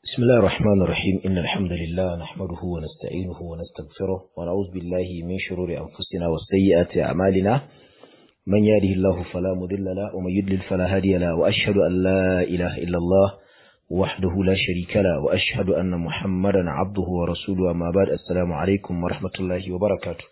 بسم الله الرحمن الرحيم إن الحمد لله نحمده ونستعينه ونستغفره ونعوذ بالله من شرور أنفسنا وسيئات أعمالنا من يهده الله فلا مضل له ومن يضلل فلا هادي له وأشهد أن لا إله إلا الله وحده لا شريك له وأشهد أن محمدا عبده ورسوله أما بعد السلام عليكم ورحمة الله وبركاته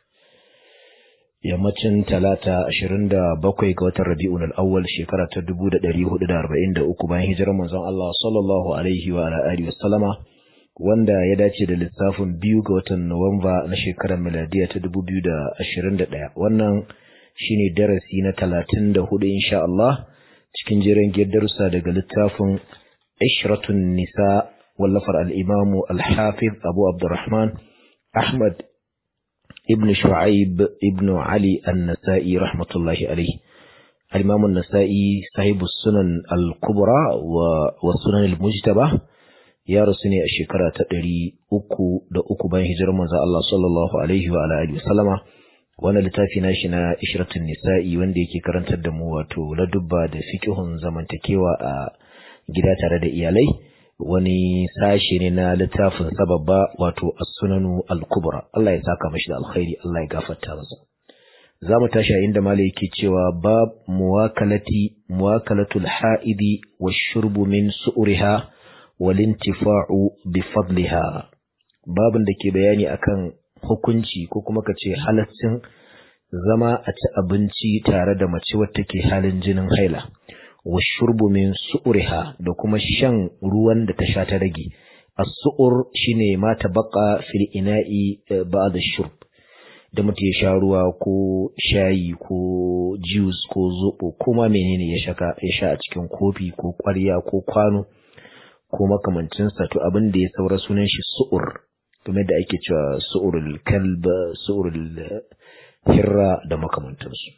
yammacin talata ashirin da bakwai ga watan rabi'un al'awwal shekara ta dubu da ɗari hudu da arba'in da uku bayan hijirar manzon Allah sallallahu alaihi wa alihi wa sallama wanda ya dace da lissafin biyu ga watan Nuwamba na shekarar miladiya ta dubu biyu da ashirin da ɗaya wannan shine darasi na talatin da hudu insha Allah cikin jiran darussa daga littafin ishratun nisa wallafar al'imamu al-hafiz abu abdurrahman ahmad ابن شعيب ابن علي النسائي رحمة الله عليه الإمام النسائي صاحب السنن الكبرى والسنن المجتبة يا رسولي الشكرة تدري أكو دا أكو بين هجر من الله صلى الله عليه وعلى آله وسلم وانا لتافي ناشنا إشرة النساء واندي كي كرنت الدمواتو لدبا دا فكهن زمن تكيوا gida tare da iyalai wani sashe ne na littafin sababba wato as-sunanu al-kubra Allah ya saka mashi da alkhairi Allah ya gafarta masa zamu tashi inda malai yake cewa bab muwakalati muwakalatul ha'idi wash-shurbu min su'riha wal intifa'u bi fadliha babin da ke bayani akan hukunci ko kuma kace halaccin zama a ci abinci tare da mace wacce ke halin jinin haila washurbu min su'uriha da kuma shan ruwan da ta sha ta rage as-su'ur shine ma tabaqa fil ina'i ba'da shurb da mutum ya sha ruwa ko shayi ko juice ko zobo ko ma menene ya shaka ya sha a cikin kofi ko ƙwarya ko kwano ko makamancin sa to abin da ya saura sunan shi su'ur kamar da ake cewa su'urul kalb su'urul hirra da makamantansu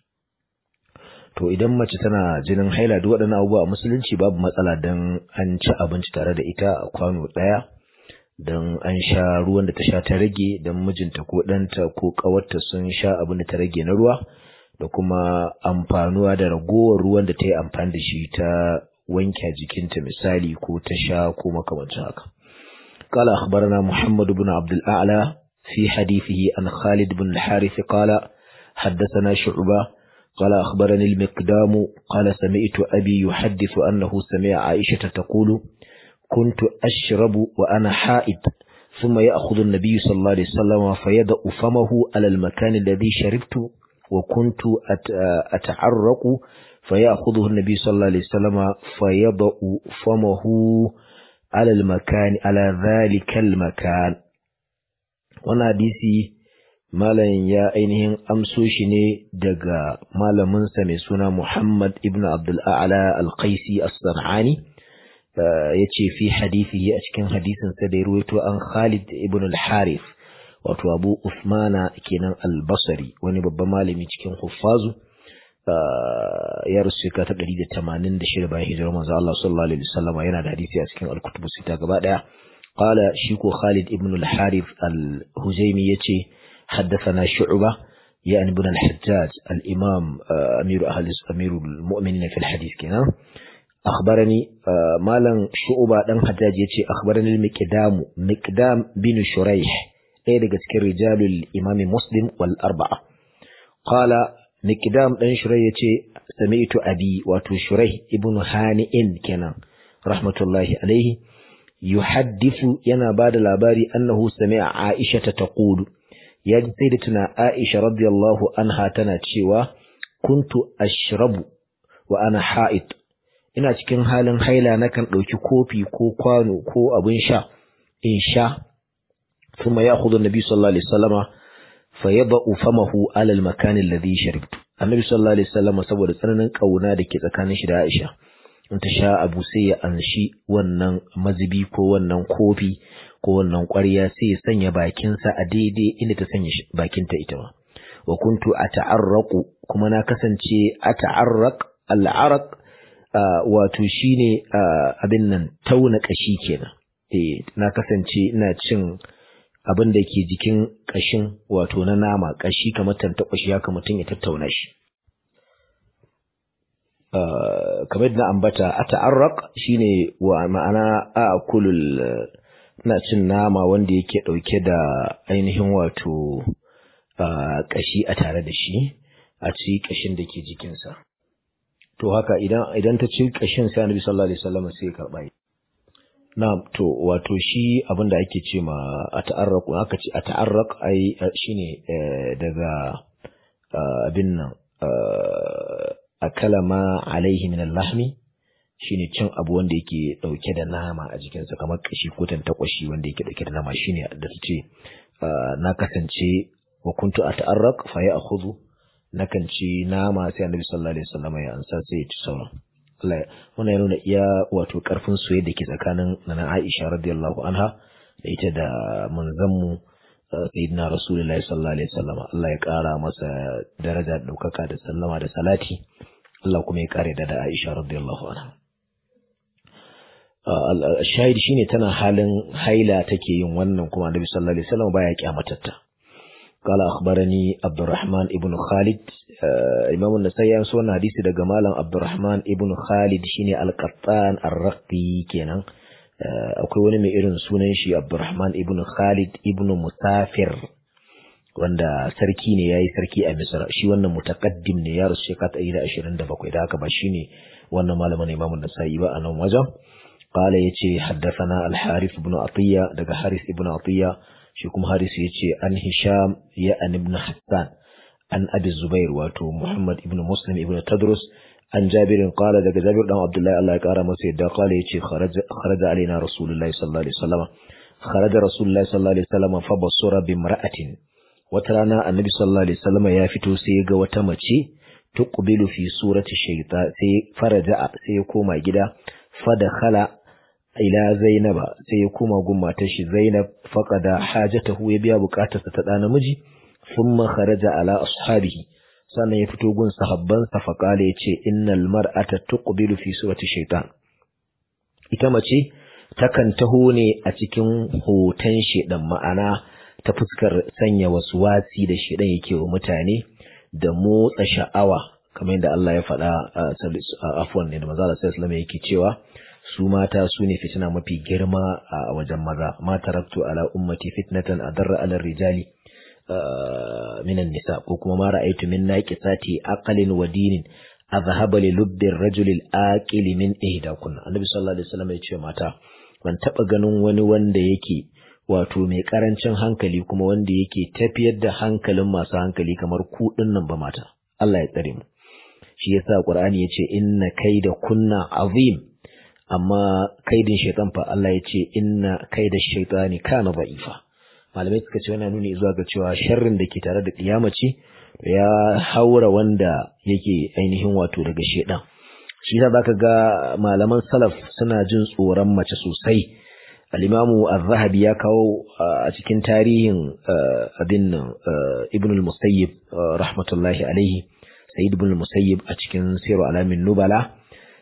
to idan mace tana jinin haila duk waɗannan abubuwa a musulunci babu matsala don an ci abinci tare da ita a kwano ɗaya don an sha ruwan da ta sha ta rage don mijinta ko ɗanta ko ƙawarta sun sha abin da ta rage na ruwa da kuma amfanuwa da ragowar ruwan da ta yi amfani da shi ta wanke jikinta misali ko ta sha ko makamancin haka قال أخبرنا محمد بن عبد الأعلى في حديثه عن خالد بن الحارث قال حدثنا شعبة قال أخبرني المقدام قال سمعت أبي يحدث أنه سمع عائشة تقول كنت أشرب وأنا حائد ثم يأخذ النبي صلى الله عليه وسلم فيدأ فمه على المكان الذي شربت وكنت أتعرق فيأخذه النبي صلى الله عليه وسلم فيضع فمه على المكان على ذلك المكان وانا حديثي Malam ya ainihin amso shi ne daga malaminsa mai suna Muhammad ibn Abdul A'la Al-Qaisi As-San'ani ya ce fi hadisi a cikin hadisinsa da ya ruwaito an Khalid ibn Al-Harith wato Abu Usmana kenan Al-Basri wani babban malami cikin Huffazu ya rasu ka ta 186 bayan hijirar manzo Allah sallallahu alaihi wasallam yana da hadisi a cikin Al-Kutub Sita gaba daya qala shi ko Khalid ibn Al-Harith Al-Huzaimi yace حدثنا شعبة يعني بن الحجاج الإمام أمير أهل أمير المؤمنين في الحديث كنا أخبرني مالا شعبة دم حجاج يتي أخبرني المقدام مقدام بن شريح أي دقت رجال الإمام مسلم والأربعة قال مقدام بن شريح يتي سمعت أبي واتو شريح ابن هانئ كنا رحمة الله عليه يحدث ينا بعد الأباري أنه سمع عائشة تقول ya ji sai da tuna Aisha radiyallahu anha tana cewa kuntu ashrabu wa ana ha'id ina cikin halin haila nakan ɗauki kofi ko kwano ko abin sha in sha thumma ya'khudhu an-nabi sallallahu alaihi wasallama fayada'u famahu ala al-makan alladhi sharibtu annabi sallallahu alaihi wasallama saboda tsananin kauna da ke tsakanin shi da Aisha in ta sha abu sai ya anshi wannan mazubi ko wannan kofi ko wannan ƙwarya sai ya sanya bakinsa a daidai inda ta sanya bakinta ita ma wa kuntu ata'arraqu kuma na kasance ata'arraq al'araq wato shine abin nan tauna kashi kenan eh na kasance ina cin abin da ke jikin kashin wato na nama kashi kamar tantakwashi haka mutum ya tattauna shi kamar da na ambata ata'arraq shine wa ma'ana akulul ina cin nama wanda yake dauke da ainihin wato kashi a tare da shi a ci kashin da ke jikinsa to haka idan idan ta ci kashin sai Annabi sallallahu alaihi wasallam sai ya karba na to wato shi abin da ake ce ma ata'arraq aka ce ata'arraq ai shine daga abin nan akala ma alaihi min al-lahmi shine cin abu wanda yake dauke da nama a jikinsa kamar kashi ko tantakwashi wanda yake dauke da nama shine da su ce na kasance wa kuntu ata'arraq fa ya akhudhu nakan ci nama sai annabi sallallahu alaihi wasallam ya ansa sai ya ci sauran Allah wannan ya nuna iya wato karfin soyayya da ke tsakanin nana Aisha radiyallahu anha da ita da manzanmu sayyidina rasulullahi sallallahu alaihi wasallam Allah ya kara masa daraja da daukaka da sallama da salati Allah kuma ya kare da Aisha radiyallahu anha shahid shine tana halin haila take yin wannan kuma Annabi sallallahu alaihi wasallam baya kyamatatta قال أخبرني عبد الرحمن ابن خالد إمام النسائي ينسو حديث daga malam عبد الرحمن ابن خالد shine al-Qattan ar-Raqi kenan akwai wani mai irin sunan shi Abdurrahman ibn Khalid ibn Musafir wanda sarki ne yayi sarki a Misra shi wannan mutaqaddim ne ya rasu shekara 127 da haka ba shine wannan malamin Imam An-Nasa'i ba a nan wajen qala yace haddathana al-Harith ibn Atiyya daga Harith ibn Atiyya shi kuma Harith yace an Hisham ya an ibn Hassan an Abi Zubair wato Muhammad ibn Muslim ibn Tadrus an jabirin kala daga jabir dan abdullahi Allah ya kara masa yadda kala yace kharaja alaina rasulullahi sallallahu alaihi wasallam kharaja rasulullahi sallallahu alaihi wasallam fa basura bi imra'atin wata rana annabi sallallahu alaihi wasallam ya fito sai ya ga wata mace tuqbilu fi surati shaytan sai faraja sai ya koma gida fa dakhala ila zainaba sai ya koma gun matar shi zainab faqada hajatahu ya biya bukatarsa ta da namiji thumma kharaja ala ashabihi sannan ya fito gun sahabbansa faƙala ya ce innal mar'ata tuqbilu fi surati shaitan ita mace takan taho ne a cikin hoton shedan ma'ana ta fuskar sanya wasu wasi da shedan yake wa mutane da motsa sha'awa kamar yadda Allah ya faɗa a afwan ne da manzo Allah sallallahu yake cewa su mata su ne fitina mafi girma a wajen maza ma taraktu ala ummati fitnatan adarra ala rijali minan nisa ko kuma ma ra'aytu min naqisati aqlin wa dinin azhaba li lubbi ar-rajul al-aqil min ihdakun annabi sallallahu alaihi wasallam ya ce mata ban taba ganin wani wanda yake wato mai karancin hankali kuma wanda yake tafiyar da hankalin masu hankali kamar ku dinnan ba mata Allah ya tsare mu shi yasa qur'ani yace inna kaida kunna azim amma kaidin shaytan fa Allah yace inna kaida shaytani kana da'ifa malamai suka ce wannan nuni zuwa ga cewa sharrin da ke tare da kiyamaci ya haura wanda yake ainihin wato daga shedan shi yasa zaka ga malaman salaf suna jin tsoron mace sosai al-imamu az-zahabi ya kawo a cikin tarihin abin nan ibn al-musayyib rahmatullahi alaihi sayyid ibn al-musayyib a cikin siru alamin nubala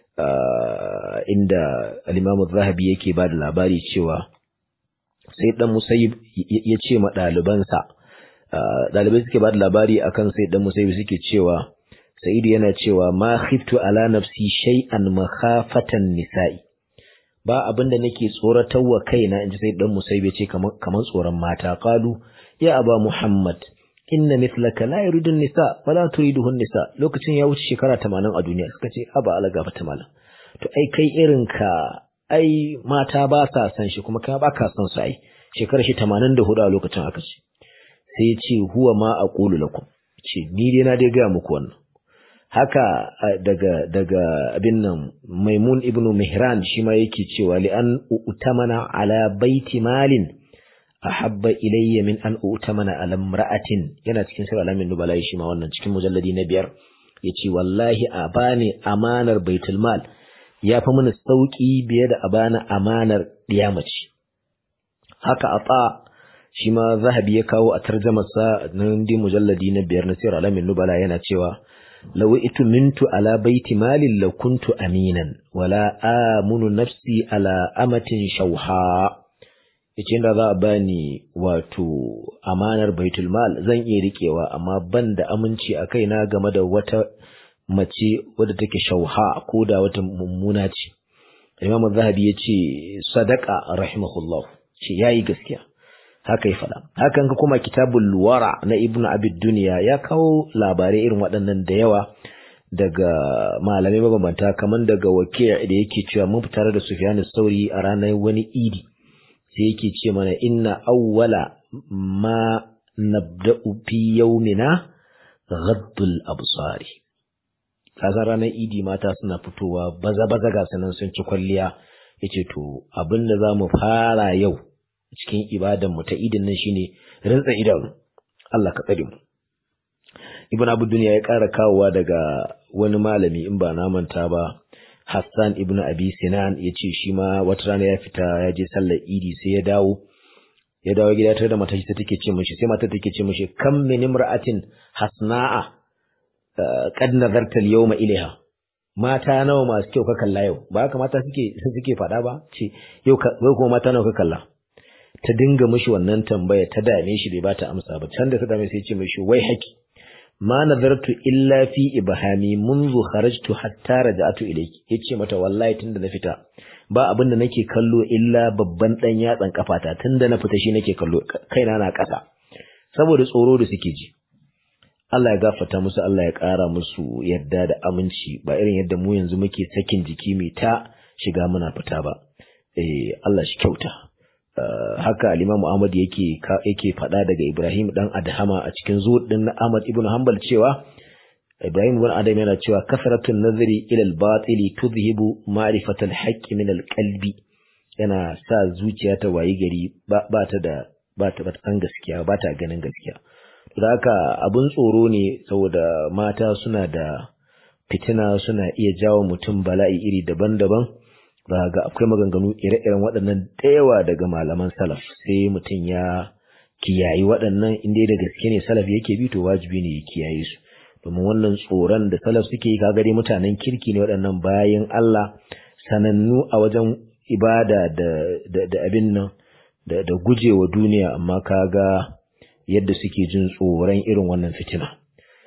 inda al-imamu az-zahabi yake ba da labari cewa sai dan musayyib ya ce ma ɗalibansa ɗalibai suke ba da labari akan sai dan musayyib suke cewa sa'idu yana cewa ma khiftu ala nafsi shay'an makhafatan nisa'i ba abinda nake tsoratar wa kaina inji sai dan musayyib ya ce kaman tsoron mata qalu ya aba muhammad inna mithlaka la yuridu nisa wala turiduhun nisa lokacin ya wuce shekara 80 a duniya suka ce aba ala gafata malam to ai kai irin ka ai mata ba sa san shi kuma ka ba ka san su ai shekarar shi 84 a lokacin aka ce sai ya ce huwa ma aqulu lakum ce ni dai na dai ga muku wannan haka daga daga abin nan Maimun ibn Mihran shi ma yake cewa li an utamana ala baiti malin ahabba ilayya min an utamana ala imra'atin yana cikin sirr alamin nubala shi ma wannan cikin mujalladi na biyar yace wallahi a bani amanar baitul mal ya fi mana sauƙi biye da a bani amanar ɗiyamaci. Haka a tsa shi ma zahabi ya kawo a tarjamarsa na ndi mujalladi na biyar na sirar alamin nubala yana cewa law itu mintu ala baiti malin la kuntu aminan wala amunu nafsi ala amatin shauha yace da za a bani wato amanar baitul mal zan iya rikewa amma ban da aminci a kaina game da wata mace wadda take shauha ko da wata mummuna ce Imam Zahabi ya ce sadaka rahimahullah ce yayi gaskiya haka ya faɗa hakan ka kuma kitabul luwara na Ibn Abid Duniya ya kawo labarai irin waɗannan da yawa daga malamai mabambanta kamar daga wakil da yake cewa mun fitar da Sufyan sauri a ranar wani idi sai yake ce mana inna awwala ma nabda'u fi yawmina ghaddul absari kasan ranar idi mata suna fitowa baza baza ga sanan sun ci kwalliya yace to abin da zamu fara yau cikin ibadan mu ta idin nan shine rantsa idanu Allah ka tsare mu Ibn Abu Dunya ya ƙara kawowa daga wani malami in ba na manta ba Hassan ibn Abi Sinan ya ce shi ma wata rana ya fita ya je sallar idi sai ya dawo ya dawo gida tare da matar ta take ce mishi sai matar take ce mishi kam min imra'atin hasna'a qad nazarta al-yawma ilaiha mata nawa masu kyau ka kalla yau ba haka mata suke suke faɗa ba ce yau yau kuma mata nawa ka kalla ta dinga mishi wannan tambaya ta dame shi bai bata amsa ba can da ta dame sai ce mishi wai haki ma nazartu illa fi ibhami منذ kharajtu hatta raja'tu ilayki yace mata wallahi tunda na fita ba abin da nake kallo illa babban dan yatsan kafata tunda na fita shi nake kallo kaina na ƙasa saboda tsoro da suke ji Allah ya gafarta musu Allah ya ƙara musu yadda da aminci ba irin yadda mu yanzu muke sakin jiki mai ta shiga muna fita ba eh Allah shi kyauta haka al-Imam Ahmad yake yake faɗa daga Ibrahim dan Adhama a cikin zuhud din Ahmad ibn Hanbal cewa Ibrahim ibn Adam yana cewa kasratun nazari ila al-batili tudhibu ma'rifat al-haqq min al-qalbi yana sa zuciya ta wayi gari ba ta da ba ta san gaskiya ba ta ganin gaskiya to haka abun tsoro ne saboda mata suna da fitina suna iya jawo mutum bala'i iri daban-daban ba ga akwai maganganu ire-iren waɗannan da yawa daga malaman salaf sai mutum ya kiyayi waɗannan inda da gaske ne salaf yake bi to wajibi ne ya kiyaye su domin wannan tsoron da salaf suke yi kaga dai mutanen kirki ne waɗannan bayan Allah sanannu a wajen ibada da da, da abin nan da, da gujewa duniya amma kaga yadda suke jin tsoron irin wannan fitina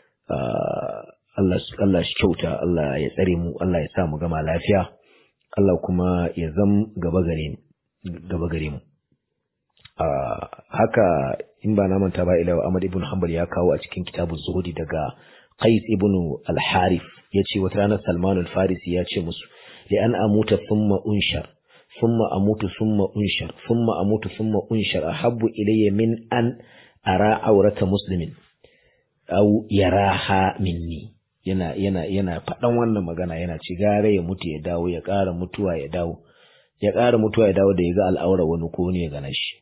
Allah Allah shi kyauta Allah ya tsare mu Allah ya sa mu gama lafiya Allah kuma ya zam gaba gare gaba gare mu haka in ba na manta ba ila Ahmad ibn Hanbal ya kawo a cikin kitabun Zuhudi daga Qais ibn al-Harith yace wata ranar Salman al-Farisi ya ce musu li an amuta thumma unshar thumma amutu thumma unshar thumma amutu thumma unshar ahabbu ilayya min an ara aurata muslimin aw yaraha minni yana yana yana faɗan wannan magana yana ci gare ya mutu ya dawo ya ƙara mutuwa ya dawo ya ƙara mutuwa ya dawo da ya ga al'aura wani ko ne ya gana shi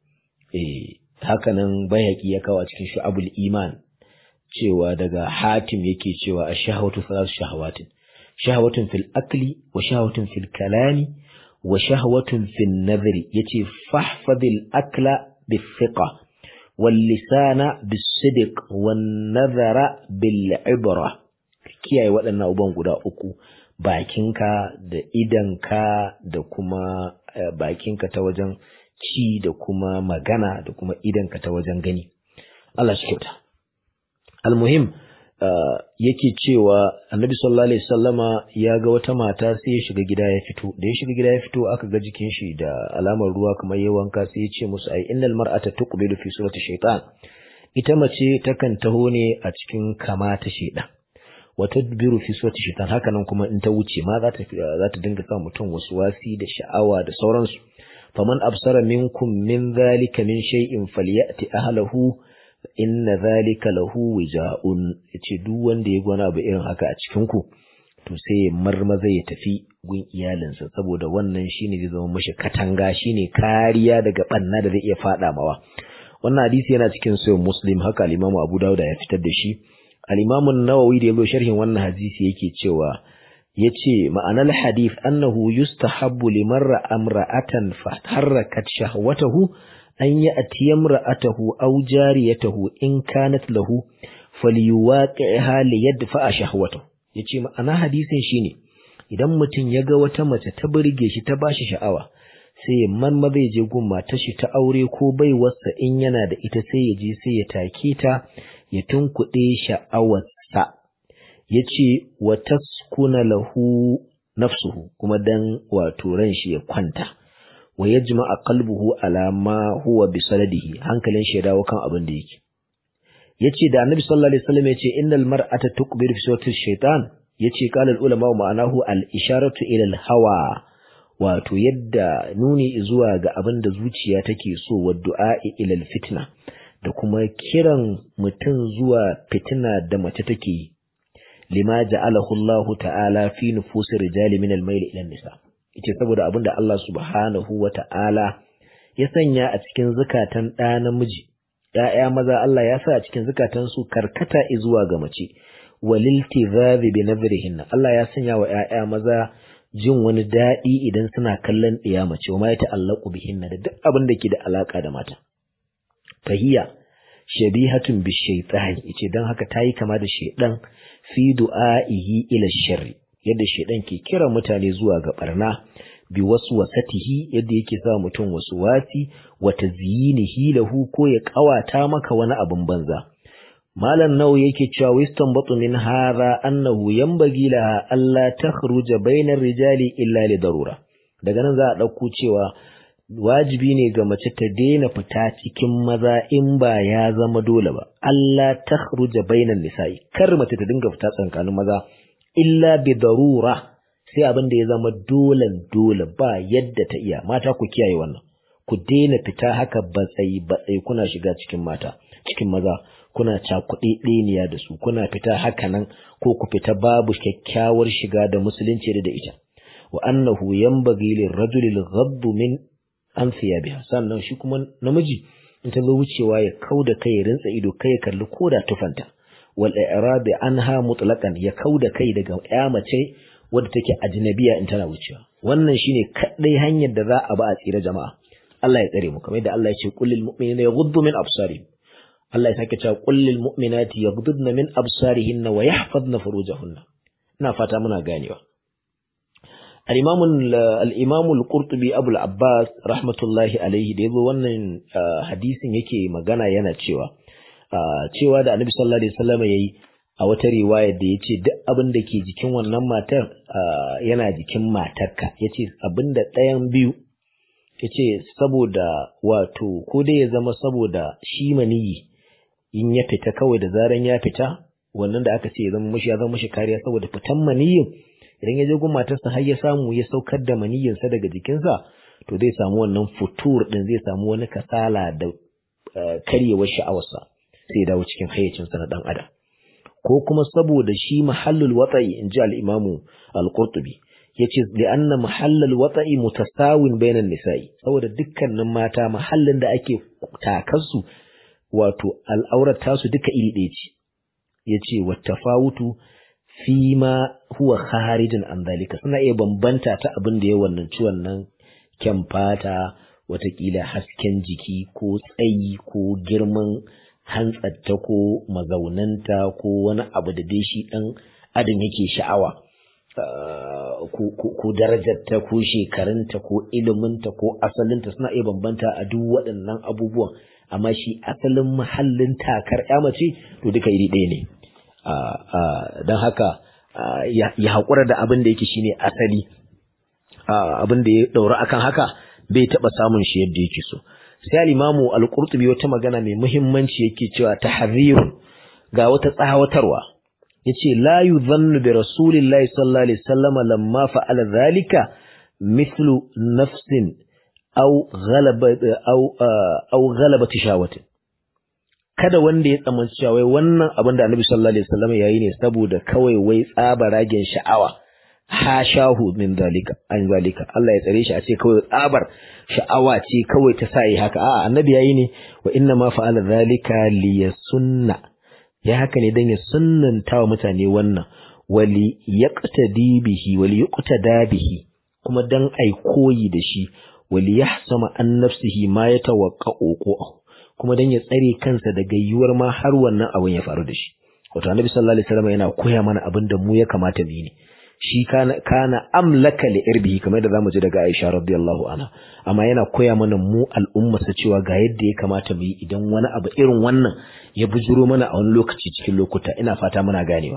eh haka nan bayaki ya kawo a cikin shu'abul iman cewa daga hatim yake cewa ash-shahwatu thalath shahawatin shahwatun fil akli wa shahwatun fil kalami wa shahwatun fil nadhri yace fahfadil akla bithiqa wal lisana bis-sidq wan nadhara bil ibra kiyaye waɗannan abubuwan guda uku bakinka da idanka da kuma bakinka ta wajen ci da kuma magana da kuma idanka ta wajen gani Allah shi kyauta almuhim yake cewa annabi sallallahu alaihi wasallama ya ga wata mata sai ya shiga gida ya fito da ya shiga gida ya fito aka ga jikin shi da alamar ruwa kamar yayin wanka sai ya ce musu ai innal mar'ata tuqbilu fi surati shaytan ita mace takan taho ne a cikin kama ta shaytan wata biru fi surati shaytan haka nan kuma in ta wuce ma za ta za ta dinga sa mutum wasu wasi da sha'awa da sauransu faman absara minkum min zalika min shay'in falyati ahlahu inna zalika lahu wija'un yace duk wanda ya gwana abu irin haka a cikin ku to sai ya marmaza ya tafi gun iyalinsa saboda wannan shine zai zama mashi katanga shine kariya daga banna da zai iya fada mawa wannan hadisi yana cikin sahih muslim haka al-imam abu dawud ya fitar da shi al-imam an-nawawi da yazo sharhin wannan hadisi yake cewa yace ma'anar hadith annahu yustahabbu liman ra'a amra'atan fa harakat shahwatahu an yi atiyam ra'atahu aw jariyatahu in kanat lahu falyuwaqi'ha li yadfa shahwatahu yace ma'ana hadisin shine idan mutum ya ga wata mace ta burge shi ta bashi sha'awa sai ya marma zai je gun matar shi ta aure ko baiwarsa in yana da ita sai ya je sai ya take ta ya tunkuɗe sha'awarsa yace wa taskuna lahu nafsuhu kuma dan wato ran shi ya kwanta wa yajma'a qalbuhu ala ma huwa bi sanadihi hankalin shi ya dawo kan abin da yake yace da annabi sallallahu alaihi wasallam yace innal mar'ata tuqbiru fi sawti shaytan yace qala al ulama ma'anahu al isharatu ila al hawa wato yadda nuni zuwa ga abin da zuciya take so wa du'a'i ila al fitna da kuma kiran mutum zuwa fitina da mace take yi lima ja'alahu Allah ta'ala fi nufusi rijali min al-mayl ila nisa yace saboda abinda Allah subhanahu wa ta'ala ya sanya a cikin zakatan ɗa namiji ‘ya'ya maza Allah ya sa a cikin zukatan su karkata zuwa ga mace waliltizazi bi nazrihinna Allah ya sanya wa ‘ya'ya maza jin wani daɗi idan suna kallon ɗiya mace wa ma ya ta'allaku bihinna da duk abin da ke da alaka da mata fahiya shabihatun bi shaytan yace dan haka tayi kama da shaydan fi du'a'ihi ila sharri yadda shaydan ke kira mutane zuwa ga barna bi waswasatihi yadda yake sa mutum waswasi wa tazyinihi lahu ko ya kawata maka wani abun banza malam nau yake cewa wiston batu min hadha annahu yanbaghi laha alla takhruja bainar rijali illa li darura daga nan za a dauko cewa wajibi ne ga mace ta daina fita cikin maza in ba ya zama dole ba Allah ta khruja bainan nisa'i kar mace ta dinga fita tsakanin maza illa bi darura sai abin da ya zama dolen dole ba yadda ta iya mata ku kiyaye wannan ku daina fita haka batsai batsai kuna shiga cikin mata cikin maza kuna cakuɗe ɗeniya da su kuna fita haka nan ko ku fita babu kyakkyawar shiga da musulunci da ita wa annahu yanbaghi lirrajuli al min an siya biya sannan shi kuma namiji in ta zo wucewa ya kauda kai ya rinsa ido kai ya kalli koda tufanta wal i'rabi anha mutlaqan ya kauda kai daga ya mace wadda take ajnabiya in tana wucewa wannan shine kadai hanyar da za a ba a tsira jama'a Allah ya tsare mu kamar yadda Allah ya ce qul lil mu'minina yaghuddu min absarihim Allah ya sake cewa qul lil mu'minati yaghuddna min absarihinna wa yahfazna furujahunna ina fata muna ganewa الإمام الإمام القرطبي أبو العباس رحمة الله عليه da yazo wannan hadisin yake magana yana cewa cewa da Annabi sallallahu alaihi wasallam yayi a wata riwaya da yace duk abin da ke jikin wannan matar yana jikin matarka yace abin da ɗayan biyu yace saboda wato ko dai ya zama saboda shi maniyi in ya fita kawai da zaran ya fita wannan da aka ce ya zama mashi ya zama mashi kariya saboda fitan maniyin idan ya je gun matarsa har ya samu ya saukar da maniyyinsa daga jikinsa to zai samu wannan futur din zai samu wani kasala da karyewar sha'awarsa sai dawo cikin hayyacinsa na dan adam ko kuma saboda shi mahallul wata'i in ji al-imamu al-qurtubi yace li anna mahallul wata'i mutasawin bainan nisa'i saboda dukkanin mata mahallin da ake takarsu wato al'aurar tasu duka iri ɗaya ce yace wattafawutu fi ma huwa kharijin an dalika suna iya bambanta ta abin da ya wannan ciwon nan kyan fata watakila hasken jiki ko tsayi ko girman hantsatta ko mazaunanta ko wani abu da dai shi dan adam yake sha'awa ko darajarta ko shekarunta ko iliminta ko asalinta suna iya bambanta a duk waɗannan abubuwan amma shi asalin mahallin takar ya mace to duka iri ɗaya ne don haka ya haƙura da abin da yake shine asali abin da ya ɗaura akan haka bai taɓa samun shi yadda yake so sai al-imamu al-qurtubi wata magana mai muhimmanci yake cewa tahziru ga wata tsawatarwa yace la yuzannu bi rasulillahi sallallahu alaihi wasallam lamma fa'ala dhalika mithlu nafsin aw ghalaba aw aw ghalabat shawatin kada wanda ya tsamanci cewa wai wannan abin da Annabi sallallahu alaihi wasallam yayi ne saboda kawai wai tsabaragen sha'awa hashahu min zalika an zalika Allah ya tsare shi a ce kawai tsabar sha'awa ce kawai ta sa yi haka a'a Annabi yayi ne wa inna ma fa'ala zalika liyasunna ya haka ne dan ya sunnanta wa mutane wannan wali yaqtadi bihi wali yuqtada bihi kuma dan ai koyi da shi wali yahsama an nafsihi ma yatawaqqa'u kuma dan ya tsare kansa daga yiwuwar ma har wannan abin ya faru da shi wato annabi sallallahu alaihi wasallam yana koya mana abin da mu ya kamata mu yi ne shi kana kana amlaka li irbihi kamar da zamu ji daga Aisha radiyallahu anha amma yana koya mana mu al'umma sa cewa ga yadda ya kamata mu yi idan wani abu irin wannan ya bujuro mana a wani lokaci cikin lokuta ina fata muna ganewa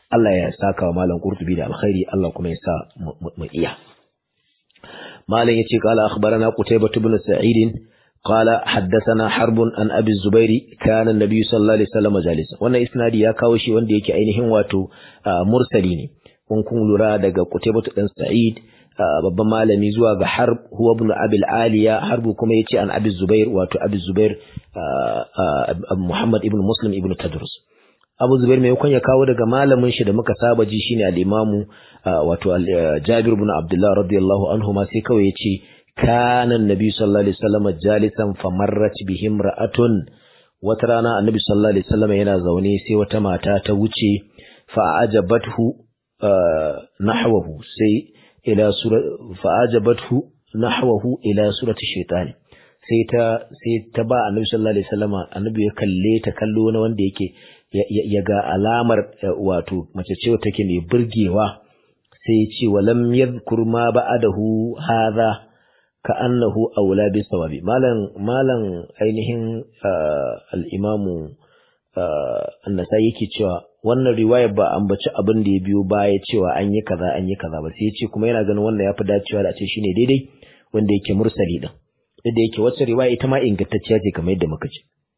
Allah ya saka wa malam Qurtubi da alkhairi Allah kuma ya sa mu iya malam yace qala akhbarana Qutaybah ibn Sa'id qala haddathana Harb an Abi Zubair kana an-nabiy sallallahu alaihi wasallam jalisa wannan isnadi ya kawo shi wanda yake ainihin wato mursali ne kun kun lura daga Qutaybah dan Sa'id babban malami zuwa ga Harb huwa ibn Abi al-Aliya Harb kuma yace an Abi Zubair wato Abi Zubair Muhammad ibn Muslim ibn Tadrus Abu Zubair mai ya kawo daga malamin shi da muka saba ji shine al-Imam wato Jabir ibn Abdullah radiyallahu anhu ma sai kawai yace kana annabi sallallahu alaihi wasallam jalisan famarrat bihim ra'atun wata rana annabi sallallahu alaihi wasallam yana zaune sai wata mata ta wuce fa ajabathu nahwahu sai ila sura fa ajabathu nahwahu ila surati shaytan sai ta sai ta ba annabi sallallahu alaihi wasallam annabi ya kalle ta kallo na wanda yake ya ga alamar wato mace ce take mai burgewa sai ya ce walam yadhkur ma ba'adahu hadha ka annahu aula bi sawabi malan malan ainihin al-imamu annasai yake cewa wannan riwayar ba ambaci abin da ya biyo baya cewa an yi kaza an yi kaza ba sai ya ce kuma yana ganin wannan yafi dacewa da a ce shine daidai wanda yake mursali din da yake wacce riwaya ita ma ingantacciya ce kamar yadda muka ce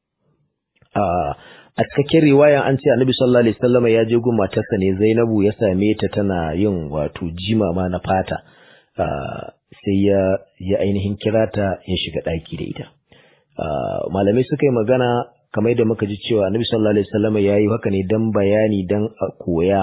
a cikakken riwayan an ce annabi sallallahu alaihi wasallam ya je gun matarsa ne Zainabu ya same ta tana yin wato jimama na fata sai ya ya ainihin kira ta ya shiga daki da ita malamai suka yi magana kamar yadda muka ji cewa annabi sallallahu alaihi wasallam ya yi haka ne dan bayani dan a koya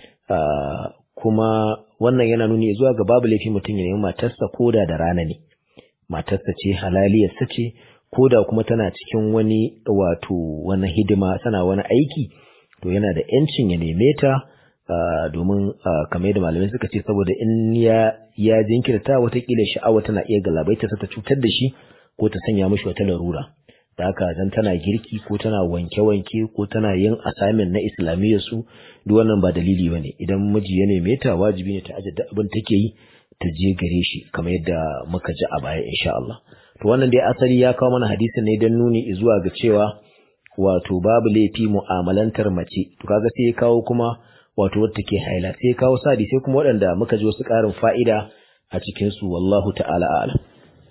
kuma wannan yana nuni zuwa ga babu laifi mutum ya nemi matarsa koda da rana ne matarsa ce halaliyarsa ce ko da kuma tana cikin wani wato wani hidima tana wani aiki to yana da yancin ya neme ta domin kamar yadda malamai suka ce saboda in ya ya jinkirta watakila sha'awa tana iya galabaita ta cutar da shi ko ta sanya mishi wata larura da haka dan tana girki ko tana wanke-wanke ko tana yin assignment na islamiyyar su duk wannan ba dalili bane idan miji ya neme ta wajibi ne ta aje duk abin take yi ta je gare shi kamar yadda muka ji a baya insha Allah to wannan dai asali ya kawo mana hadisin ne don nuni zuwa ga cewa wato babu laifi mu'amalantar mace to kaga sai ya kawo kuma wato wadda take haila sai ya kawo sadi sai kuma waɗanda muka ji wasu ƙarin fa'ida a cikin su wallahu ta'ala a'lam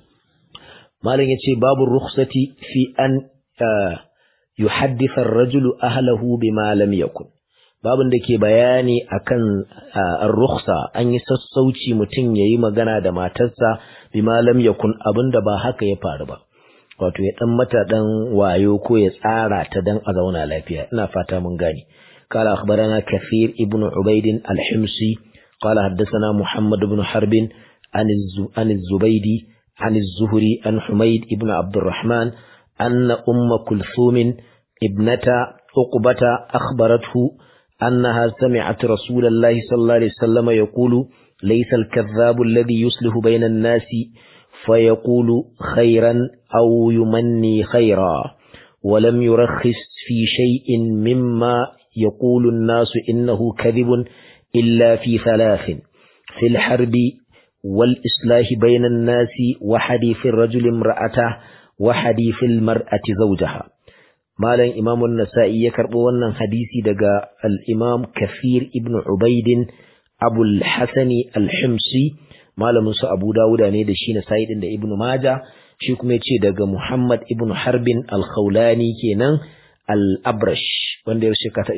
malam yace babu rukhsati fi an yuhaddisa ar-rajulu ahlahu bima lam yakun babin da ke bayani akan ar-rukhsa an yi sassauci mutum yayi magana da matarsa bima lam yakun abinda ba haka ya faru ba wato ya dan mata dan wayo ko ya tsara ta dan a zauna lafiya ina fata mun gane قال أخبرنا كثير ابن عبيد الحمصي قال حدثنا محمد بن حرب عن عن الزبيدي عن الزهري عن حميد ابن عبد الرحمن أن أم كلثوم ابنة عقبة أخبرته أنها سمعت رسول الله صلى الله عليه وسلم يقول ليس الكذاب الذي يصلح بين الناس فيقول خيرا أو يمني خيرا ولم يرخص في شيء مما يقول الناس إنه كذب إلا في ثلاث في الحرب والإصلاح بين الناس وحديث الرجل امرأته وحديث المرأة زوجها malam Imam nasai ya karbo wannan hadisi daga al-Imam Kathir ibn Ubaid Abu al-Hasani al-Himsi malamin su Abu Dawuda ne da shi Nasa'i din da Ibn Majah shi kuma yace daga Muhammad ibn Harbin al-Khawlani kenan al-Abrash wanda ya shekara ta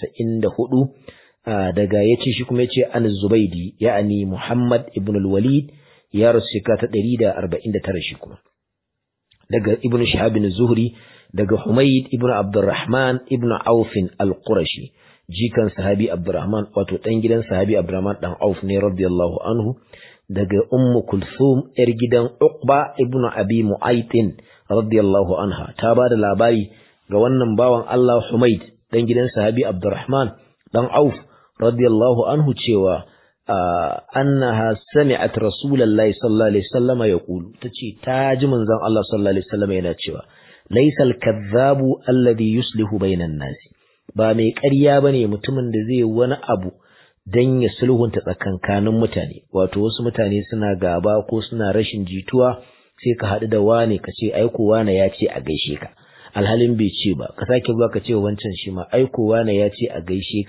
94 daga yace shi kuma yace an Zubaidi ya'ani Muhammad ibn al-Walid ya rasu shekara ta 149 shi kuma daga Ibn Shihab bin Zuhri daga Humayd ibn Abdurrahman ibn Auf al-Qurashi jikan sahabi Abdurrahman wato dan gidan sahabi Abdurrahman dan Auf ne radiyallahu anhu daga Ummu Kulthum yar gidan Uqba ibn Abi Mu'ayt radiyallahu anha ta ba da labari ga wannan bawan Allah Humayd dan gidan sahabi Abdurrahman dan Auf radiyallahu anhu cewa annaha sami'at rasulullahi sallallahu alaihi wasallam yaqulu tace ta ji manzon Allah sallallahu alaihi wasallam yana cewa laysal kadhabu alladhi yuslihu bainan nas ba mai ƙarya bane mutumin da zai wani abu dan ya sulhunta tsakankanin mutane wato wasu mutane suna gaba ko suna rashin jituwa sai ka haɗu da wane ka ce aiko wane ya ce a gaishe ka alhalin bai ce ba ka sake zuwa ka ce wancan shi ma aiko wane ya ce a gaishe ka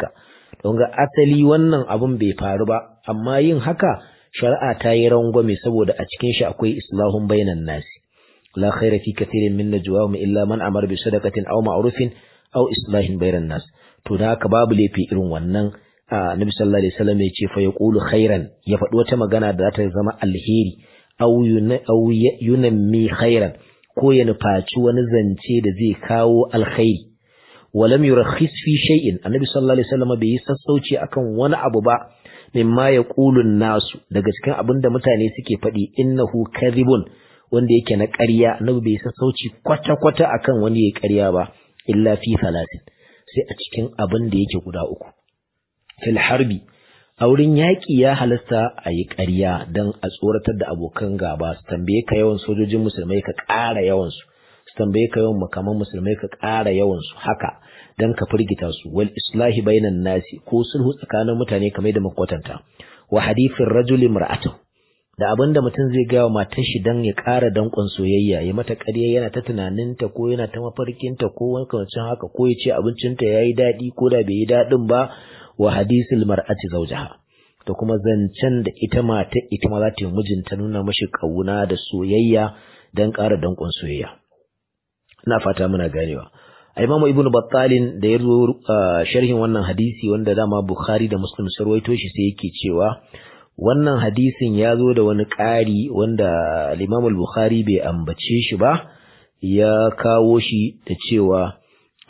don ga asali wannan abun bai faru ba amma yin haka shari'a ta yi rangwame saboda a cikin shi akwai islahun bainan nasi la khaira fi kathirin min najwahum illa man amara bi sadaqatin aw ma'rufin aw islahin bainan nas to da haka babu laifi irin wannan Nabi sallallahu alaihi wasallam ya ce fa yaqulu khairan ya faɗi wata magana da za ta zama alheri aw yunammi khairan ko ya nufaci wani zance da zai kawo alkhairi walam yurakhis fi shay'in annabi sallallahu alaihi wasallam bai yi sassauci akan wani abu ba mimma yaqulu nasu daga cikin abin da mutane suke faɗi innahu kadhibun wanda yake na ƙarya annabi bai sassauci kwata kwata akan wani ya ƙarya ba illa fi salatin sai a cikin abin da yake guda uku fil harbi a wurin yaƙi ya halasta a yi ƙarya don a tsoratar da abokan gaba su tambaye ka yawan sojojin musulmai ka ƙara yawansu su tambaye ka yawan makaman musulmai ka ƙara yawansu haka don ka firgita su wal islahi bainan nasi ko sulhu tsakanin mutane kamar da makwatanta wa hadithin rajuli mar'atu da abin da mutum zai gawa matar shi don ya ƙara danƙon soyayya ya mata ƙarya yana ta tunaninta ko yana ta mafarkinta ko wani haka ko ya ce abincinta ya yi daɗi ko da bai yi daɗin ba wa hadisul mar'ati zawjaha da kuma zancen da ita mata ita ma za ta yi mijinta nuna mashi kauna da soyayya dan ƙara danƙon soyayya ina fata muna ganewa Imam Ibn Battalin da ya zo sharhin wannan hadisi wanda dama Bukhari da Muslim sun rawaito shi sai yake cewa wannan hadisin ya zo da wani ƙari wanda Imam Bukhari bai ambace shi ba ya kawo shi da cewa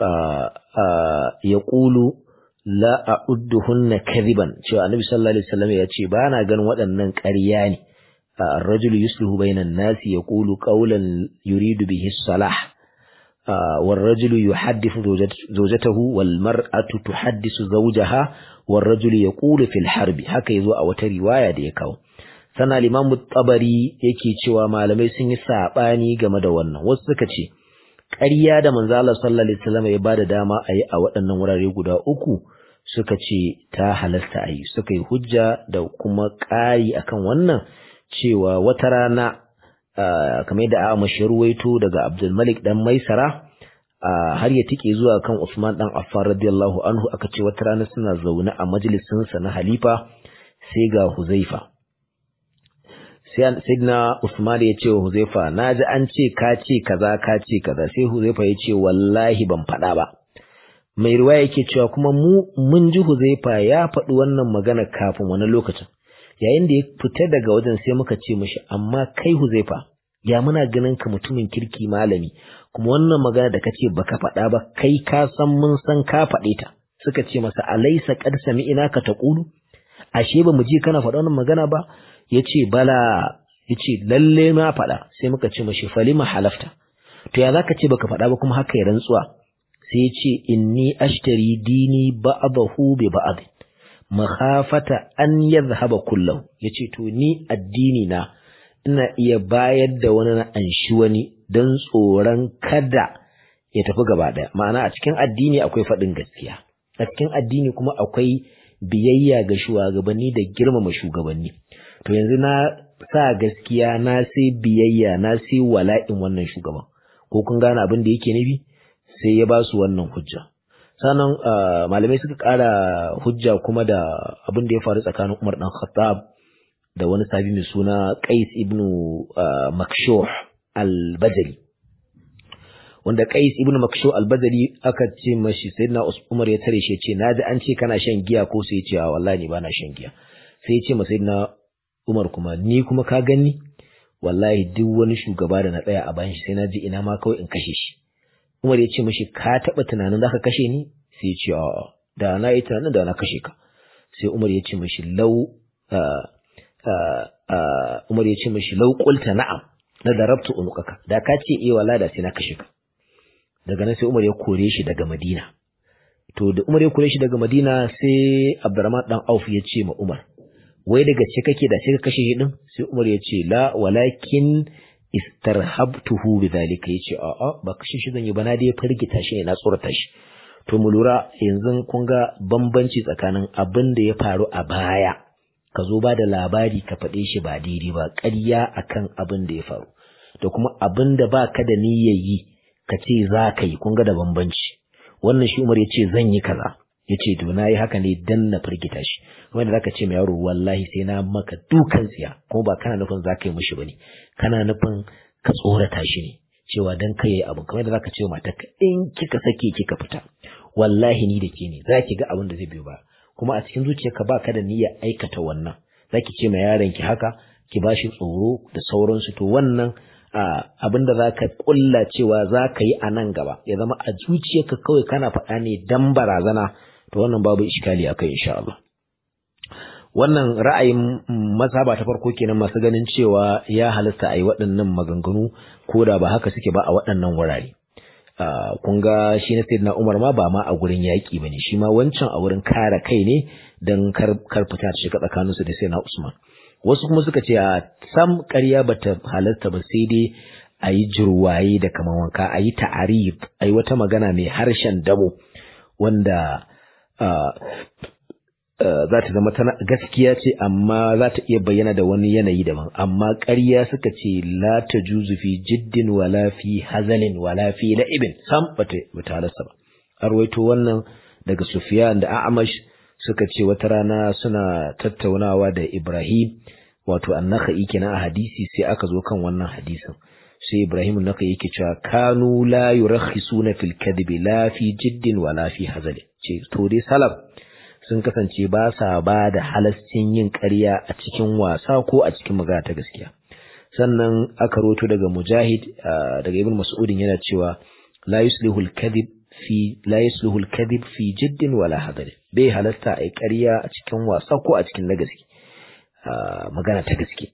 ya ƙulu la a'udduhunna kadhiban cewa annabi sallallahu alaihi wasallam ya ce ba na ganin waɗannan ƙarya ne ar-rajulu yuslihu bainan nasi yaqulu qawlan yuridu bihi salah والرجل يحدث زوجته والمرأة تحدث زوجها والرجل يقول في الحرب haka yazo a wata riwaya da ya kawo sana al-Imam tabari yake cewa malamai sun yi sabani game da wannan wasu suka ce ƙarya da manzo Allah sallallahu alaihi wasallam ya bada dama a yi a waɗannan wurare guda uku suka ce ta halasta a yi suka yi hujja da kuma ƙari akan wannan cewa wata rana kamar yadda a mashruwaito daga Abdul Malik dan Maisara har ya tike zuwa kan Usman dan Affan radiyallahu anhu aka ce wata rana suna zaune a majalisin sa na halifa sai ga Huzaifa sai sayyidina Usman ya ce wa Huzaifa naji an ce ka ce kaza ka ce kaza sai Huzaifa ya ce wallahi ban faɗa ba mai riwaya yake cewa kuma mu mun ji Huzaifa ya faɗi wannan magana kafin wani lokacin yayin da ya fita daga wajen sai muka ce mishi amma kai Huzaifa ya muna ganin ka mutumin kirki malami kuma wannan magana da kace baka faɗa ba kai ka san mun san ka faɗe ta suka ce masa alaysa qad sami'ina ka taqulu ashe ba mu ji kana faɗa wannan magana ba yace bala yace lalle na faɗa sai muka ce mishi falima halafta to ya zaka ce baka faɗa ba kuma haka ya rantsuwa sai ya ce inni ashtari dini ba'dahu bi ba'd makhafata an yadhhaba kullahu yace to ni addini na ina iya bayar da wani na anshi wani don tsoron kada ya tafi gaba daya ma'ana a cikin addini akwai faɗin gaskiya a cikin addini kuma akwai biyayya ga shugabanni da girmama shugabanni to yanzu na sa gaskiya na sai biyayya na sai wala'in wannan shugaban ko kun gane abin da yake nufi sai ya ba su wannan hujja sannan malamai suka ƙara hujja kuma da abin da ya faru tsakanin Umar dan Khattab da wani sabi mai suna Qais ibn Makshuh al-Bajali wanda Qais ibn Makshuh al-Bajali aka ce mashi sayyidina Umar ya tare shi ya ce naji an ce kana shan giya ko sai ya ce wallahi ni bana shan giya sai ya ce ma sayyidina Umar kuma ni kuma ka gani wallahi duk wani shugaba da na tsaya a bayan shi sai na ji ina ma kawai in kashe shi Umar ya ce mashi ka taɓa tunanin za ka kashe ni sai ya ce a'a da na yi tunanin da na kashe ka sai Umar ya ce mashi lau Umar ya ce mashi lau qulta na'am na darabtu unuqaka da ka ce eh wala da sai na kashe ka daga nan sai Umar ya kore shi daga Madina to da Umar ya kore shi daga Madina sai Abdurrahman dan Auf ya ce ma Umar wai daga ce kake da sai ka kashe shi din sai Umar ya ce la walakin istarhabtuhu bidhalika yace a a ba kashe shi zan yi ba na dai firgita shi ne na tsorata shi to mu lura yanzu kun ga bambanci tsakanin abin da ya faru a baya ka zo ba da labari ka faɗe shi ba daidai ba ƙarya akan abin da ya faru da kuma abin da ba ka da niyyar yi ka ce za ka yi kun ga da bambanci wannan shi Umar ya ce zan yi kaza yace to nayi haka ne dan na firgita shi wanda zaka ce mai yaro wallahi sai na maka dukan tsiya kuma ba kana nufin zaka yi mishi bane kana nufin ka tsorata shi ne cewa dan kai yayi abu kamar da zaka ce mata in kika sake kika fita wallahi ni da ke ne zaki ga abin da zai biyo ba kuma a cikin zuciyarka baka da niyyar aikata wannan zaki ce ma yaron ki haka ki bashi tsoro da sauransu to wannan abin da za ka ƙulla cewa za ka yi a nan gaba ya zama a zuciyarka kawai kana faɗa ne dan barazana to wannan babu iskali a kai insha Allah wannan ra'ayin mazhaba ta farko kenan masu ganin cewa ya halasta a yi waɗannan maganganu ko da ba haka suke ba a waɗannan wurare kun ga shi na sayyidina Umar ma ba ma a gurin yaƙi ba ne shi ma wancan a wurin kare kai ne don kar fita ta shiga tsakaninsu da sayyidina Usman wasu kuma suka ce a sam ƙarya bata halarta ba sai dai a yi jirwaye da kamar wanka a yi ta'arif a yi wata magana mai harshen damo wanda za ta zama tana gaskiya ce amma za ta iya bayyana da wani yanayi daban amma ƙarya suka ce la ta juzu fi jiddin wala fi hazalin wala fi la'ibin sam bata bata halarta ba arwaito wannan daga Sufyan da A'amash suka ce wata rana suna tattaunawa da Ibrahim wato annaka'i kenan a hadisi sai aka zo kan wannan hadisin sai Ibrahim annaka'i yake cewa kanu la yurakhisuna fil kadhibi la fi jiddin wa la fi hazali ce to dai salaf sun kasance ba sa ba da halascin yin ƙarya a cikin wasa ko a cikin magana ta gaskiya sannan aka roto daga Mujahid daga Ibn Mas'udin yana cewa la yuslihu al-kadhib fi la yuslihu al-kadhib fi jiddin wala hadari bai halasta ai ƙarya a cikin wasa ko a cikin na gaske magana ta gaske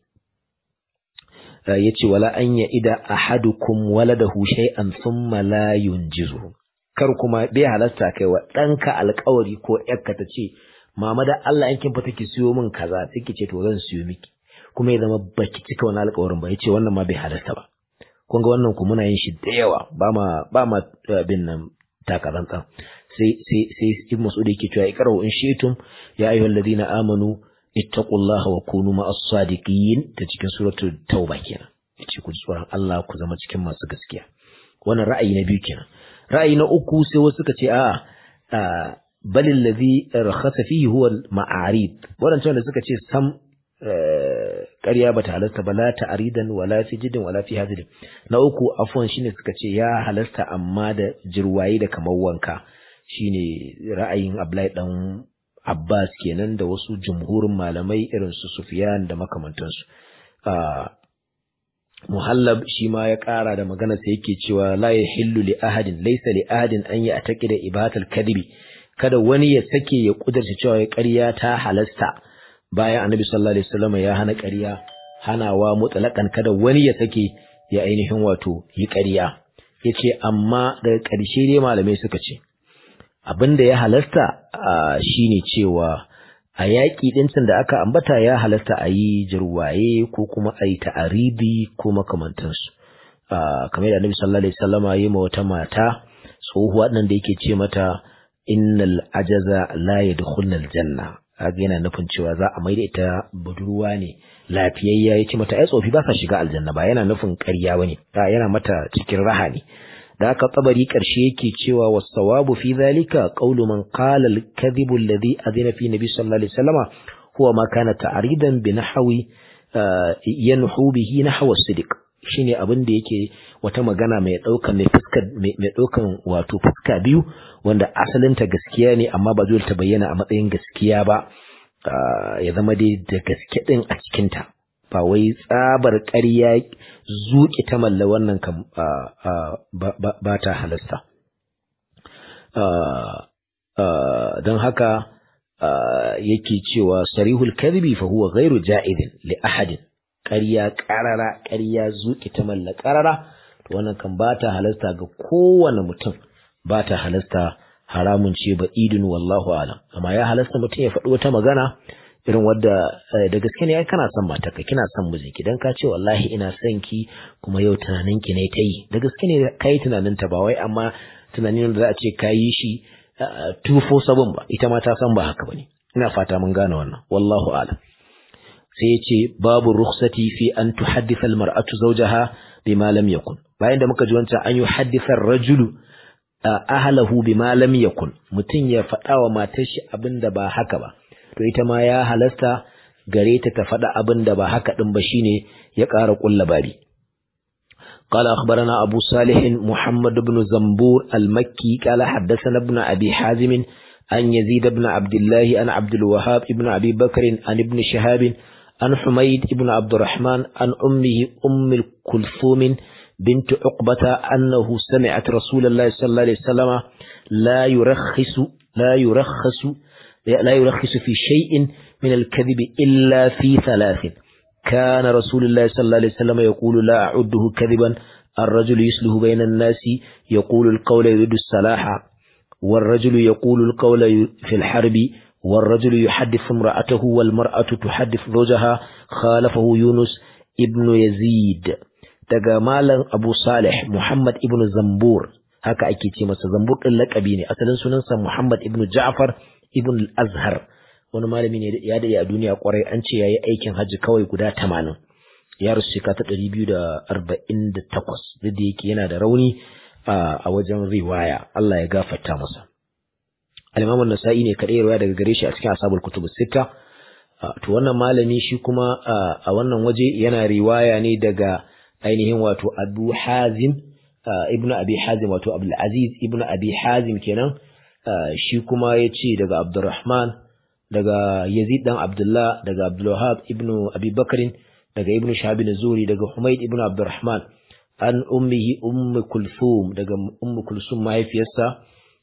yace wala an ya ida ahadukum waladahu shay'an thumma la yunjizu kar kuma bai halasta kai wa ɗanka alƙawari ko ƴarka ta ce mama da Allah yankin fa take siyo min kaza take ce to zan siyo miki kuma ya zama baki cika wani alƙawarin ba yace wannan ma bai halasta ba kun ga wannan ku muna yin shi da yawa ba ma ba ma bin nan takarantsan sai sai sai ibn mas'ud yake cewa iqra'u in shi'tum ya ayyuhal ladina amanu ittaqullaha wa kunu ma'as sadiqin ta cikin suratul tauba kenan yace ku tsoron Allah ku zama cikin masu gaskiya wannan ra'ayi na biyu kenan ra'ayi na uku sai wasu suka ce a bal allazi rakhasa fihi huwa al-ma'arid wadancan da suka ce sam ƙarya bata halasta ba la ta'ridan wala fi jiddin wala fi hazilin na uku afwan shine suka ce ya halasta amma da jirwaye da kamar wanka shine ra'ayin Abdullahi dan Abbas kenan da wasu jumhurin malamai irin su Sufyan da makamantansu Muhallab shi ma ya ƙara da magana sai yake cewa la yahillu li ahadin laysa li ahadin an ya ataqida ibatal kadhibi kada wani ya sake ya kudurta cewa ya ƙarya ta halasta bayan Annabi sallallahu alaihi wasallam ya hana ƙarya hanawa mutlaqan kada wani ya sake ya ainihin wato yi ƙarya yace amma daga ƙarshe dai malamai suka ce abinda ya halasta shine cewa a yaƙi ɗincin da aka ambata ya halasta a yi jirwaye ko kuma a yi ta'aribi ko makamantansu kamar da annabi sallallahu alaihi wasallam yi ma wata mata tsohuwa nan da yake ce mata innal ajaza la yadkhulna aljanna kaga yana nufin cewa za a maida ita budurwa ne lafiyayya ya ce mata ai tsofi ba sa shiga aljanna ba yana nufin ƙarya bane yana mata cikin raha ne da aka tsabari ƙarshe yake cewa wasawabu fi zalika qawlu man qala al-kadhibu alladhi adina fi nabi sallallahu alaihi wasallama huwa ma kana ta'ridan bi nahwi yanhu bihi nahwa sidiq shine abin da yake wata magana mai daukan mai fuska mai daukan wato fuska biyu wanda asalinta gaskiya ne amma ba dole ta bayyana a matsayin gaskiya ba ya zama dai da gaske din a cikin ta ba wai tsabar ƙarya zuƙi ta malla wannan kan ba ta halasta don haka yake cewa sarihul kadhibi fa huwa ghairu ja'idin li ahadin ƙarya ƙarara ƙarya zuƙi ta malla ƙarara to wannan kan ba ta halasta ga kowane mutum ba ta halasta haramun ce ba idin wallahu alam amma ya halasta mutum ya faɗi wata magana irin wadda da gaske ne ai kana son matarka kina son mijinki dan ka ce wallahi ina son ki kuma yau tunanin ki ne ta yi da gaske ne kai tunanin ta ba wai amma tunanin da za a ce ka yi shi 247 ba ita ma ta san ba haka bane ina fata mun gane wannan wallahu a'lam sai ya ce babu rukhsati fi an tuhaddisa almar'atu zawjaha bima lam yakun bayan da muka ji wancan an yi haddisa rajulu ahlahu bima lam yakun mutum ya faɗa wa matar shi abin da ba haka ba to ita ma ya halasta gare ta ta faɗa abin da ba haka ɗin ba shine ya ƙara ƙulla bari قال أخبرنا أبو صالح محمد بن زنبور المكي قال حدثنا ابن أبي حازم عن يزيد بن عبد الله عن عبد الوهاب ابن أبي بكر عن ابن شهاب عن حميد بن عبد الرحمن عن أمه أم الكلثوم بنت عقبة أنه سمعت رسول الله صلى الله عليه وسلم لا يرخص لا يرخص لا يرخص في شيء من الكذب إلا في ثلاث كان رسول الله صلى الله عليه وسلم يقول لا أعده كذبا الرجل يسله بين الناس يقول القول يريد الصلاح والرجل يقول القول في الحرب والرجل يحدث امرأته والمرأة تحدث زوجها خالفه يونس ابن يزيد daga malam Abu Salih Muhammad ibn Zambur haka ake ce masa Zambur din lakabi ne asalin sunansa Muhammad ibn Ja'far ibn al-Azhar wani malami ne ya dade a duniya kwarai an ce yayi aikin hajji kawai guda 80 ya rusu shekara ta 248 duk da yake yana da rauni a wajen riwaya Allah ya gafarta masa al-Imam an-Nasa'i ne kadai riwaya daga gare shi a cikin Ashabul Kutub Sitta to wannan malami shi kuma a wannan waje yana riwaya ne daga ainihin wato Abu Hazim ibn Abi Hazim wato Abdul Aziz ibn Abi Hazim kenan shi kuma yace daga Abdurrahman daga Yazid dan Abdullah daga Abdul Wahhab ibn Abi Bakr daga Ibn Shahab Zuri daga Humayd ibn Abdurrahman an ummihi Umm Kulthum daga Umm Kulthum mahaifiyarsa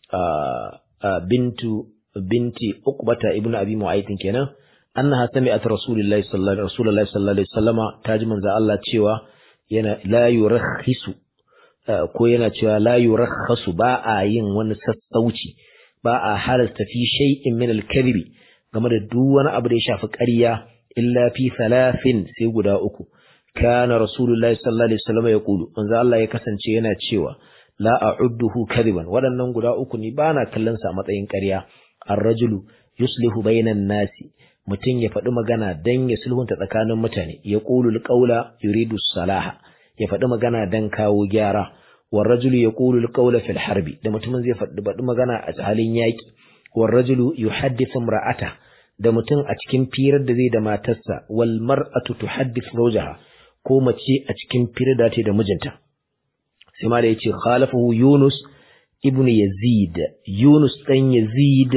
bintu binti Uqbata ibn Abi Mu'ayth kenan annaha sami'at Rasulullahi sallallahu Rasulullahi sallallahu alaihi wasallama taji manzo Allah cewa yana la yurakhisu ko yana cewa la yurakhasu ba a yin wani sassauci ba a halasta fi shay'in min al-kadhibi game da duk wani abu da ya shafi ƙarya illa fi thalathin sai guda uku kana rasulullahi sallallahu alaihi wasallam ya kulu manzo Allah ya kasance yana cewa la a'udduhu kadiban waɗannan guda uku ni bana kallon sa a matsayin ƙarya ar-rajulu yuslihu bainan nasi mutum ya faɗi magana dan ya sulhunta tsakanin mutane ya qulu al-qawla yuridu salaha ya faɗi magana dan kawo gyara war rajulu yaqulu al-qawla fil harbi da mutumin zai faɗi faɗi magana a halin yaki war rajulu yuhaddithu imra'ata da mutum a cikin firar da zai da matarsa wal mar'atu tuhaddith zawjaha ko mace a cikin firar da ta da mijinta sai ma da yace khalafahu Yunus ibn Yazid Yunus dan Yazid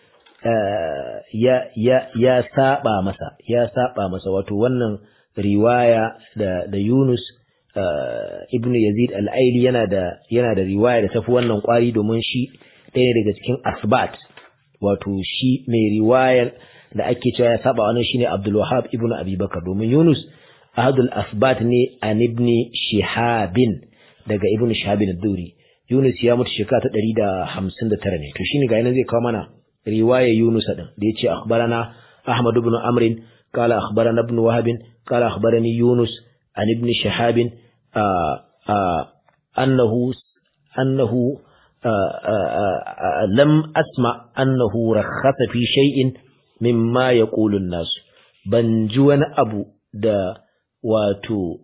ya ya ya saba masa ya saba masa wato wannan riwaya da da Yunus ibn Yazid al-Aili yana da yana da riwaya da tafi wannan kwari domin shi ɗaya daga cikin asbat wato shi mai riwayar da ake cewa ya saba wannan shine Abdul Wahhab ibn Abi Bakar domin Yunus ahadul asbat ne an ibn Shihabin daga ibn Shihabin ad-Duri Yunus ya mutu shekara ta 159 ne to shine ga yana zai kawo mana riwaya Yunus din da yace akhbarana Ahmad ibn Amr qala akhbarana ibn Wahab qala akhbarani Yunus an ibn Shihab annahu annahu lam asma annahu rakhasa fi shay'in mimma yaqulu an-nas ban ji wani abu da wato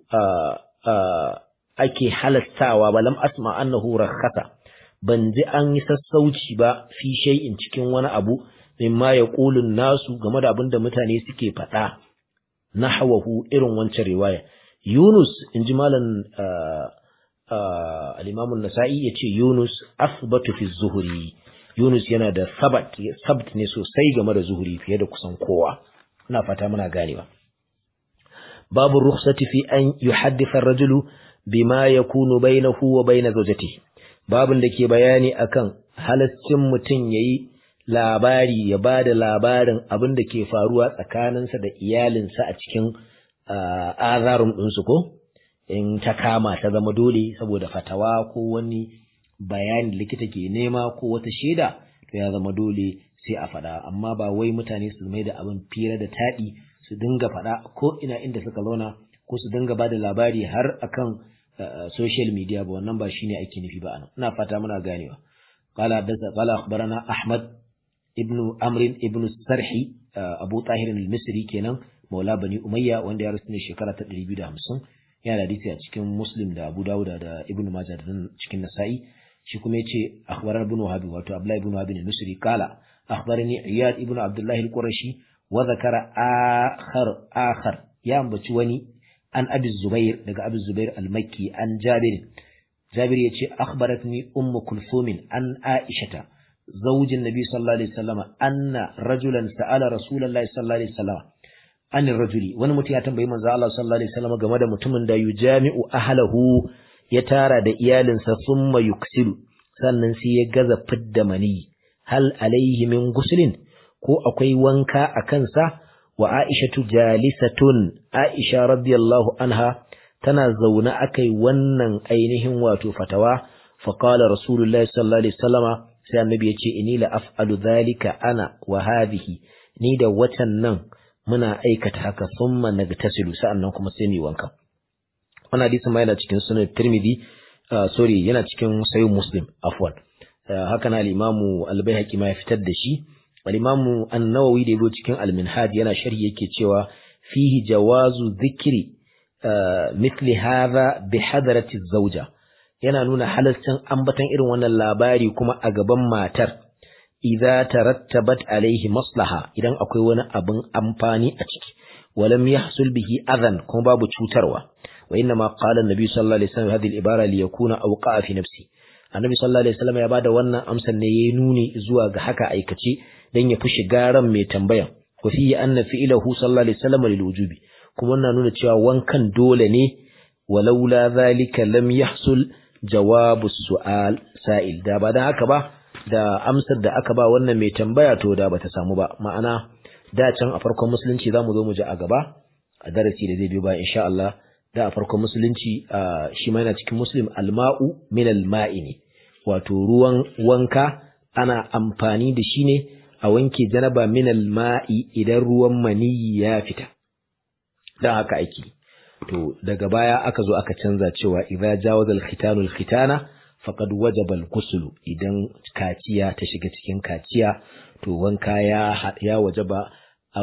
ake halastawa ba lam asma annahu rakhasa ban ji an yi sassauci ba fi shay'in cikin wani abu mimma yaqulu nasu game da abin da mutane suke faɗa nahwahu irin wancan riwaya Yunus inji malam al-Imam an-Nasa'i yace Yunus asbatu fi zuhri Yunus yana da sabat sabt ne sosai game da zuhuri fiye da kusan kowa ina fata muna ganewa babu rukhsati fi an yuhaddisa ar-rajulu bima yakunu bainahu wa bain zawjatihi babun da ke bayani akan halaccin mutum yayi labari ya bada labarin abin da ke faruwa tsakaninsa da iyalinsa a cikin azarun ɗinsu ko in ta kama ta zama dole saboda fatawa ko wani bayani likita ke nema ko wata shaida to ya zama dole sai a faɗa amma ba wai mutane su mai da abin fira da taɗi su dinga faɗa ko ina inda suka zauna ko su dinga ba da labari har akan social media ba wannan ba shine ake nufi ba anan ina fata muna ganewa qala haddatha qala akhbarana ahmad ibn amr ibn sarhi abu tahir al-misri kenan maula bani umayya wanda ya rasu ne shekara ta 250 yana da hadisi a cikin muslim da abu dawud da ibn majah da cikin nasa'i shi kuma yace akhbarana ibn wahab wato abdullah ibn wahab al-misri qala akhbarani iyad ibn abdullah al-qurashi wa zakara akhar akhar ya ambaci wani an abi zubair daga abi zubair al-makki an jabir jabir yace akhbaratni ummu kulthum an aishata زوج النبي صلى الله عليه وسلم أن رجلا سأل رسول الله صلى الله عليه وسلم عن الرجل wani mutum ya tambayi manzo Allah sallallahu alaihi wasallam game da mutumin da yujami'u ahlahu ya tara da iyalinsa thumma yuksilu sannan sai ya gaza fidda mani hal alaihi min guslin ko akwai wanka a kansa wa aishatu jalisatun aisha radiyallahu anha tana zaune akai wannan ainihin wato fatawa faqala rasulullahi sallallahu alaihi wasallama sai annabi ya ce inni la af'alu dhalika ana wa hadhihi ni da watan nan muna aikata haka thumma nagtasilu sa'annan kuma sai mu wanka wannan hadisi ma yana cikin sunan Tirmidhi sorry yana cikin sahih Muslim afwan haka na al-Imam al-Baihaqi ma ya fitar da shi al-Imam an-Nawawi da yake cikin al-Minhaj yana sharhi yake cewa fihi jawazu dhikri mithli hadha bi hadrati az-zawja yana nuna halascin ambaton irin wannan labari kuma a gaban matar idza tarattabat alaihi maslaha idan akwai wani abin amfani a ciki walam yahsul bihi adhan kuma babu cutarwa wa inna ma qala an-nabi sallallahu alaihi wasallam hadhihi al-ibara li yakuna awqa'a fi nafsi annabi sallallahu alaihi wasallam ya bada wannan amsar ne yayi nuni zuwa ga haka aikace dan ya fi shiga ran mai tambayan wa fi anna fi'lahu sallallahu alaihi wasallam lil wujubi kuma wannan nuna cewa wankan dole ne walaula zalika lam yahsul jawabu su'al sa'il da ba dan haka ba da amsar da aka ba wannan mai tambaya to da bata samu ba ma'ana da can a farkon musulunci zamu zo mu ji a gaba a darasi da zai biyo ba insha Allah da a farkon musulunci shi ma yana cikin muslim alma'u min alma'i ne wato ruwan wanka ana amfani da shi ne a wanke janaba min alma'i idan ruwan maniyi ya fita dan haka ake to daga baya aka zo aka canza cewa idza jawaza al-khitanu al-khitana faqad wajaba al-ghusl idan kaciya ta shiga cikin kaciya to wanka ya ya wajaba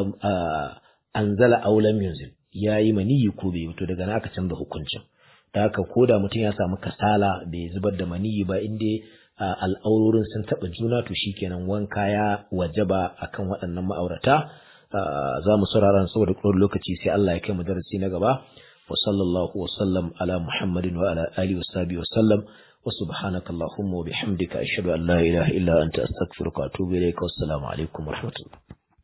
anzala aulam yunzil yayi maniyi ko bai to daga nan aka canza hukuncin da haka koda mutum ya samu kasala bai zubar da maniyi ba inda al'aurorin sun taɓa juna to shikenan wanka ya wajaba akan waɗannan ma'aurata za mu saurara saboda kuma lokaci sai Allah ya kai mu darasi na gaba وصلى الله وسلم على محمد وعلى آله وصحبه وسلم وسبحانك اللهم وبحمدك أشهد أن لا إله إلا أنت أستغفرك وأتوب إليك والسلام عليكم ورحمة الله